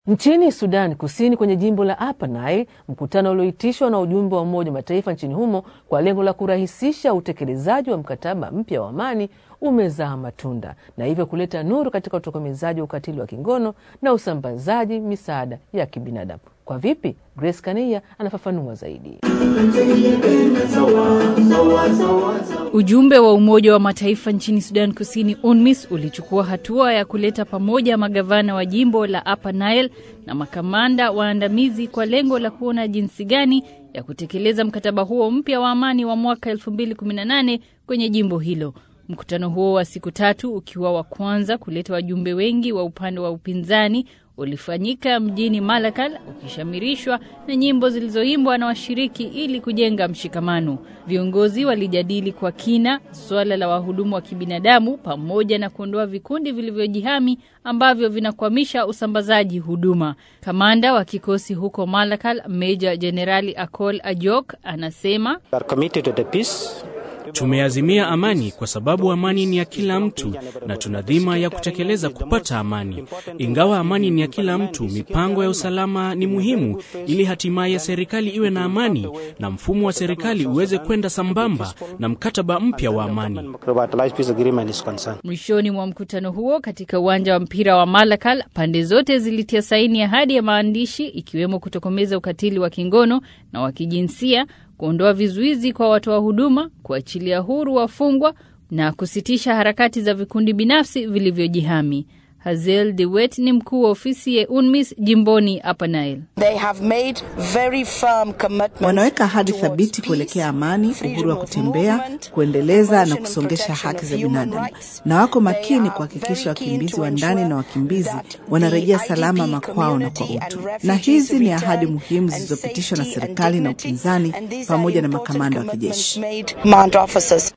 Nchini Sudan Kusini, kwenye jimbo la Upper Nile, mkutano ulioitishwa na ujumbe wa Umoja wa Mataifa nchini humo kwa lengo la kurahisisha utekelezaji wa mkataba mpya wa amani umezaa matunda na hivyo kuleta nuru katika utokomezaji wa ukatili wa kingono na usambazaji misaada ya kibinadamu. Kwa vipi? Grace Kania anafafanua zaidi. Ujumbe wa Umoja wa Mataifa nchini Sudan Kusini, UNMISS, ulichukua hatua ya kuleta pamoja magavana wa jimbo la Upper Nile na makamanda waandamizi kwa lengo la kuona jinsi gani ya kutekeleza mkataba huo mpya wa amani wa mwaka 2018 kwenye jimbo hilo. Mkutano huo wa siku tatu ukiwa wa kwanza kuleta wajumbe wengi wa upande wa upinzani ulifanyika mjini Malakal ukishamirishwa na nyimbo zilizoimbwa na washiriki ili kujenga mshikamano. Viongozi walijadili kwa kina suala la wahudumu wa kibinadamu pamoja na kuondoa vikundi vilivyojihami ambavyo vinakwamisha usambazaji huduma. Kamanda wa kikosi huko Malakal, Meja Jenerali Akol Ajok, anasema Tumeazimia amani kwa sababu amani ni ya kila mtu na tuna dhima ya kutekeleza kupata amani. Ingawa amani ni ya kila mtu, mipango ya usalama ni muhimu ili hatimaye serikali iwe na amani na mfumo wa serikali uweze kwenda sambamba na mkataba mpya wa amani. Mwishoni mwa mkutano huo katika uwanja wa mpira wa Malakal, pande zote zilitia saini ahadi ya maandishi ikiwemo kutokomeza ukatili wa kingono na wa kijinsia kuondoa vizuizi kwa watoa huduma, kuachilia huru wafungwa na kusitisha harakati za vikundi binafsi vilivyojihami. Hazel Dewet ni mkuu wa ofisi ya UNMISS jimboni Upper Nile. Wanaweka ahadi thabiti kuelekea amani, uhuru wa kutembea, kuendeleza na kusongesha haki za binadamu, na wako makini kuhakikisha wakimbizi wa ndani na wakimbizi wanarejea salama makwao na kwa utu. Na hizi ni ahadi muhimu zilizopitishwa na serikali na upinzani pamoja na makamanda wa kijeshi.